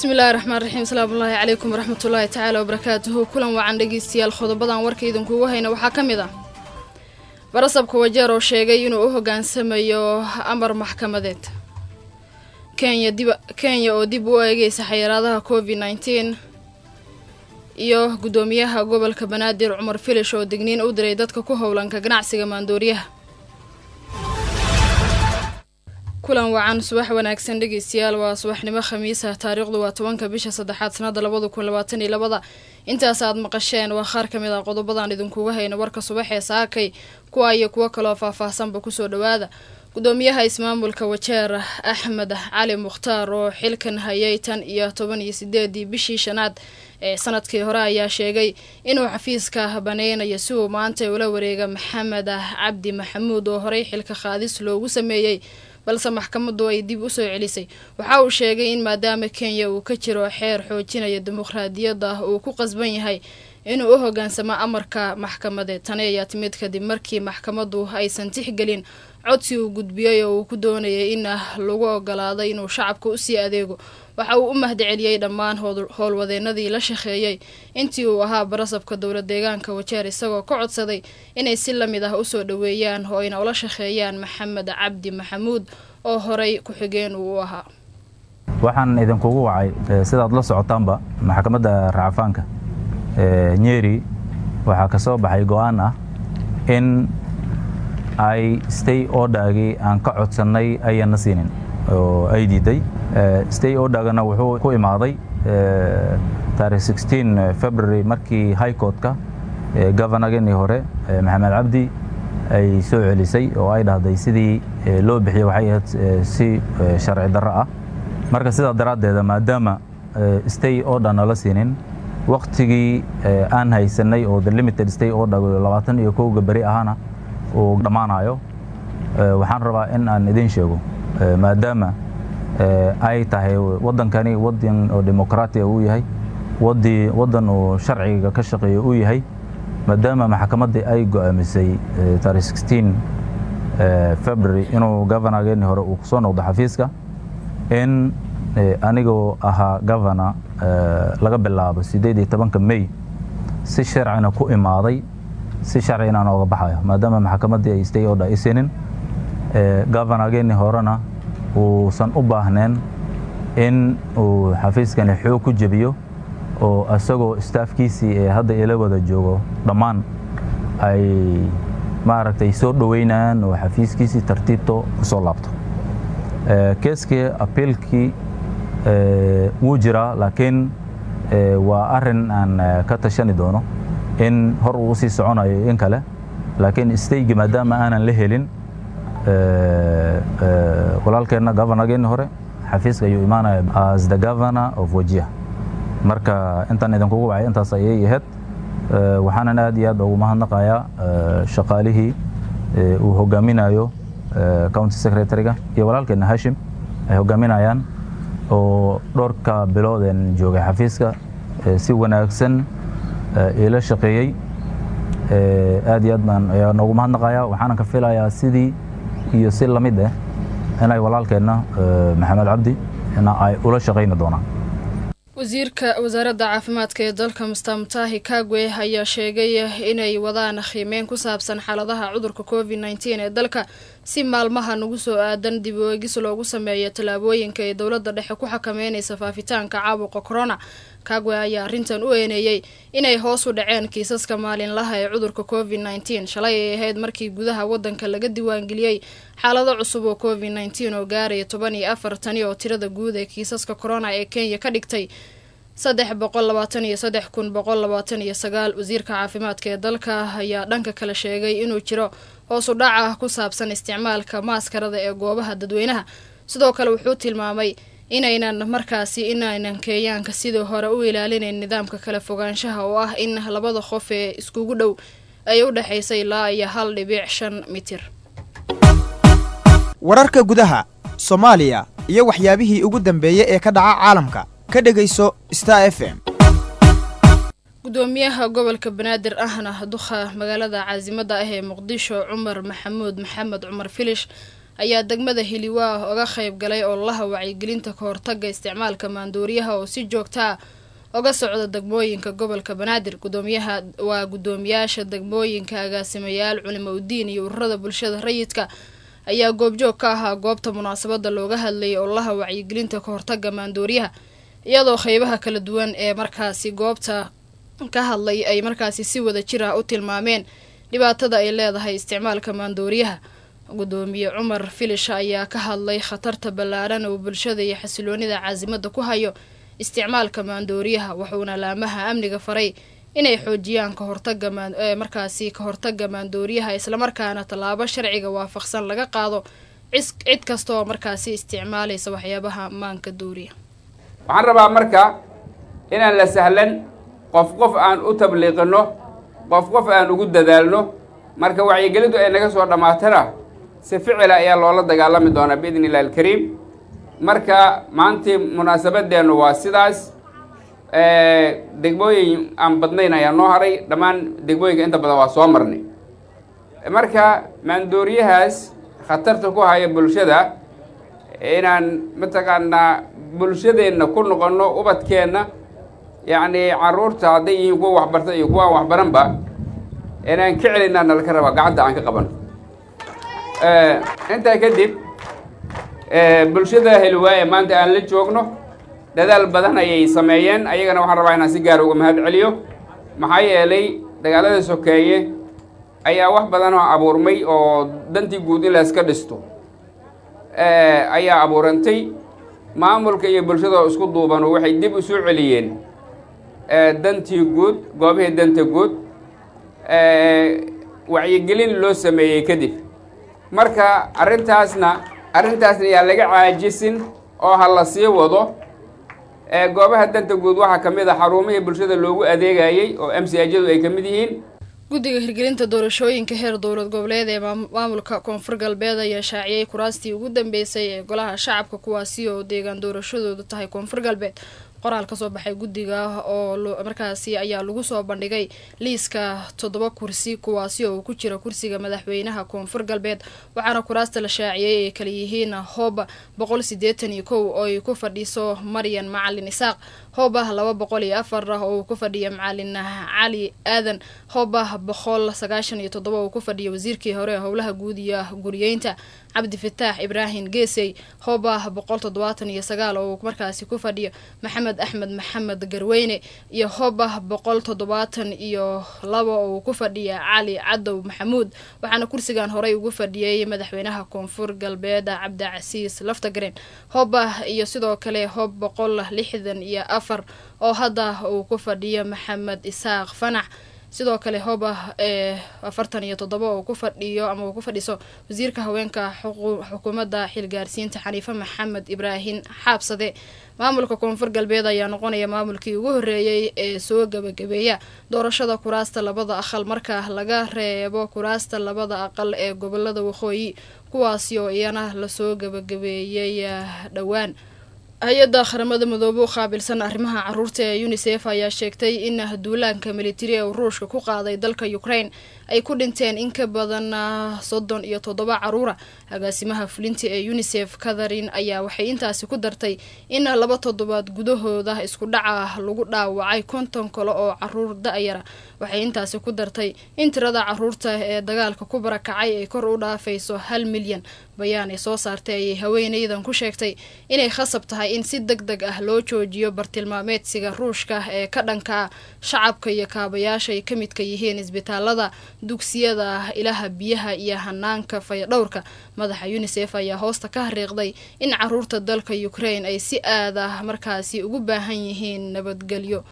bismillahi raxmaan raxiim asalaamullaahi calaykum waraxmatullaahi tacaala wabarakaatuhu kulan wacan dhegeystayaal qodobadan warka idinkuugu hayna waxaa ka mid ah barasabka wajeer oo sheegay inuu u hoggaansamayo amar maxkamadeed kenya dib kenya oo dib u eegeysa xayiraadaha covid nneteen iyo guddoomiyaha gobolka banaadir cumar filish oo digniin u diray dadka ku howlanka ganacsiga maandooriyaha kulan wacan subax wanaagsan dhegeystayaal waa subaxnimo khamiisa taariikhdu waa tobanka bisha saddexaad sanada labada kun labaatan iyo labada intaas aad maqasheen waa qaar ka mid ah qodobadan idinkuga hayna warka subax ee saakay kuwa iyo kuwo kaloo faahfaahsanba kusoo dhawaada gudoomiyaha ismaamulka wajeer axmed cali mukhtaar oo xilkan hayay tan iyo toban iyo sideedii bishii shanaad ee sanadkii hore ayaa sheegay inuu xafiiska baneynayo si uu maanta ula wareega maxamed cabdi maxamuud oo horey xilka qaadis loogu sameeyey balse maxkamadu ay dib usoo celisay waxa uu sheegay in maadaama kenya uu ka jiro xeer xoojinaya dimuqraadiyadda uu ku qasban yahay inuu u hoggaansamo amarka maxkamadeed tani ayaa timid kadib markii maxkamadu aysan tixgelin codsi uu gudbiyey oo uu ku doonayay in lagu ogolaado inuu shacabka usii adeego waxa uu u mahadceliyey dhammaan howlwadeenadii la shaqeeyey intii uu ahaa barasabka dowla deegaanka wajeer isagoo ka codsaday inay si lamid ah usoo dhaweeyaan oo ayna ula shaqeeyaan maxamed cabdi maxamuud oo horey ku-xigeen uu u ahaa waxaan idinkugu wacay sidaad la socotaanba maxkamadda racfaanka nyeri waxaa ka soo baxay go-aan ah in ay stay odagii aan ka codsannay ayana siinin oo ay diiday stay odagana wuxuu ku imaaday taarikh sixteen february markii high courtka governorgenii hore maxamed cabdi ay soo celisay oo ay dhahday sidii loo bixiyey waxay ahayd si sharci darro ah marka sidaa daraaddeeda maadaama stay order nala siinin waktigii aan haysanay oo the limited stay order labaatan iyo kowga beri ahana uu dhammaanayo waxaan rabaa in aan idin sheego maadaama ay tahay waddankani waddan oo dimuqraatiya uu yahay wadi waddan uu sharciga ka shaqeeyo uu yahay maadaama maxkamaddii ay go'aamisay taarikh sixteen february inuu governorgeeni hore uu kusoo noqdo xafiiska in anigoo ahaa governor laga bilaabo siddeed iyo tobanka may si sharcina ku imaaday si sharci inaan ooga baxayo maadaama maxkamaddii ay stay order isinin governorgeeni horena uusan u baahneen in uu xafiiskani xoog ku jebiyo oo isagoo staafkiisii ee hadda ila wada joogo dhammaan ay maaragtay soo dhoweynayaan oo xafiiskiisii tartiibto ku soo laabto keeskii abiilkii wuu jiraa laakiin waa arin aan ka tashani doono in hor uu usii soconayo in kale laakiin staygi maadaama aanan la helin walaalkeenna governorgeeni hore xafiiska ayuu imaanaya as the governor of wajia marka intaan idinkugu wacay intaas ayay ahayd waxaanan aad iyo aad ugu mahadnaqayaa shaqaalihii uu hogaaminayo county secretary-ga iyo walaalkeenna hashim ay hogaaminayaan oo dhowrka biloodeen joogay xafiiska si wanaagsan ila shaqeeyey aad iyo aad baan ayaa noogu mahadnaqayaa waxaanan ka filayaa sidii iyo si lamid ah inay walaalkeenna maxamed cabdi na ay ula shaqayni doonaan wasiirka wasaaradda caafimaadka ee dalka musta mutahi kagwe ayaa sheegay inay wadaan qiimeyn ku saabsan xaaladaha cudurka covid nneteen ee dalka si maalmaha nagu soo aadan dib u eegis loogu sameeyo tallaabooyinka ee dowladda dhexe ku xakameynaysa faafitaanka caabuqa corona kagwe ayaa arrintan u eeneeyey inay hoos u dhaceen kiisaska maalinlaha ee cudurka covid nneteen shalay ay ahayd markii gudaha waddanka laga diiwaangeliyey xaalado cusub oo covid nneteen oo gaaraya toban iyo afar tani oo tirada guud ee kiisaska corona ee kenya ka dhigtay saddex boqol labaatan iyo saddex kun boqol labaatan iyo sagaal wasiirka caafimaadka ee dalka ayaa dhanka kale sheegay inuu jiro hoos u dhac ah ku saabsan isticmaalka maaskarada ee goobaha dadweynaha sidoo kale wuxuu tilmaamay inaynan markaasi inaynan kenyaanka sidii hore u ilaalinayn nidaamka kala fogaanshaha oo ah in labada qof ee iskugu dhow ay u dhexaysa ilaa iyo hal dhibic shan mitir wararka gudaha soomaaliya iyo waxyaabihii ugu dambeeyey ee ka dhaca caalamka ka dhegayso star f m gudoomiyaha gobolka banaadir ahna duqa magaalada caasimada ah ee muqdisho cumar maxamuud maxamed cumar filish ayaa degmada hiliwaa oga qayb galay ololaha wacyigelinta kahortaga isticmaalka maandooriyaha oo si joogtaa oga socda degmooyinka gobolka banaadir gudoomiyaha waa guddoomiyaasha degmooyinka agaasimayaal culimo udiin iyo ururada bulshada rayidka ayaa goobjoog ka ahaa goobta munaasabada looga hadlayay ololaha wacyigelinta kahortaga maandooriyaha iyadoo qeybaha kala duwan ee markaasi goobta ka hadlay ay markaasi si wada jir ah u tilmaameen dhibaatada ay leedahay isticmaalka maandooriyaha gudoomiye cumar filish ayaa ka hadlay khatarta ballaaran oo bulshada iyo xasiloonida caasimada ku hayo isticmaalka maandooriyaha wuxuuna laamaha amniga faray inay xoojiyaan kahortaga markaasi kahortaga maandooriyaha islamarkaana tallaabo sharciga waafaqsan laga qaado cid kasta oo markaasi isticmaalaysa waxyaabaha maanka dooriya waxaan rabaa marka inaan la sahlan qof qof aan u tabliiqino qof qof aan ugu dadaalno marka wacyigelintu ay naga soo dhammaatana si ficila ayaa loola dagaalami doonaa biidni illahi alkariim marka maantii munaasabadeennu waa sidaas degmooyin aan badnayn ayaa noo haray dhammaan degmooyinka inta badan waa soo marnay marka maandooriyahaas khatarta ku haya bulshada inaan mataqaanaa bulshadeenna ku noqonno ubadkeenna yacni carruurta hadday yihiin kuwa waxbarta iyo kuwaan waxbaranba inaan ka celinaa nalaka rabaa gacanta aan ka qabano intaa kadib bulshada heliwaaye maanta aan la joogno dadaal badan ayay sameeyeen ayagana waxaan rabaa inaan si gaara uga mahad celiyo maxaa yeelay dagaalada sokeeye ayaa wax badan oo abuurmay oo dantii guud in layska dhisto ayaa abuurantay maamulka iyo bulshada isku duuban waxay dib u soo celiyeen dantii guud goobihii danta guud wacyigelin loo sameeyey kadib marka arrintaasna arrintaasna yaa laga caajisin oo ha la sii wado goobaha danta guud waxaa ka mid a xarumihii bulshada loogu adeegayey oo m c ajadu ay ka mid yihiin guddiga hirgelinta doorashooyinka heer dowlad goboleed ee maamulka koonfur galbeed ayaa shaaciyey kuraastii ugu dambeysay ee golaha shacabka kuwaasi oo deegaan doorashadoodu tahay koonfur galbeed qoraal kasoo baxay guddiga oo markaasi ayaa lagu soo bandhigay liiska toddoba kursi kuwaasi oo ku jira kursiga madaxweynaha koonfur galbeed waxaana kuraasta la shaaciyey ay kala yihiin hooba boqol sideetan iyo kow oo ay ku fadhiso maryan macalin isaaq hoobah laba boqol iyo afar ah oo uu ku fadhiya macalin cali aadan hoobah boqol sagaashan iyo toddoba oo ku fadhiya wasiirkii hore howlaha guud iyo guriyeynta cabdi fataax ibraahim geesey hoobah boqol toddobaatan iyo sagaal oo uu markaasi ku fadhiyo maxamed axmed maxamed garweyne iyo hoobah boqol toddobaatan iyo laba oo uu ku fadhiya cali cadow maxamuud waxaana kursigan horey ugu fadhiyey madaxweynaha koonfur galbeed cabdicasiis laftagaren hoobah iyo sidoo kale hoob boqol lixdan iyo afar oo hadda uu ku fadhiyo maxamed isaaq fanax sidoo kale hoobah ee afartan iyo toddoba oo ku fadhiyo ama uu ku fadhiso wasiirka haweenka xukuumadda xilgaarsiinta xaniife maxamed ibraahim xaabsade maamulka koonfur galbeed ayaa noqonaya maamulkii ugu horreeyey ee soo gabagabeeya doorashada kuraasta labada aqal marka laga reebo kuraasta labada aqal ee gobolada waqooyi kuwaasi oo iyana lasoo gabagabeeyey dhowaan hay-adda qaramada midoobe u qaabilsan arrimaha caruurta ee unisef ayaa sheegtay in duulaanka militari ee ruushka ku qaaday dalka ukraine ay ku dhinteen in ka badan soddon iyo toddoba caruura agaasimaha fulinta ee unisef catharin ayaa waxay intaasi ku dartay in laba toddobaad gudahooda isku dhaca lagu dhaawacay konton kale oo caruur da-yara waxay intaasi ku dartay in tirada caruurta ee dagaalka ku barakacay ay kor u dhaafayso hal milyan bayaan ay soo saartay ayay haweeneydan ku sheegtay inay khasab tahay in si deg deg ah loo joojiyo bartilmaameedsiga ruushka ee ka dhanka shacabka iyo kaabayaasha ay ka midka yihiin isbitaalada dugsiyada ilaha biyaha iyo hanaanka fayadhowrka madaxa unisef ayaa hoosta ka hariiqday in caruurta dalka ukraine ay si aad ah markaasi ugu baahan yihiin nabadgelyo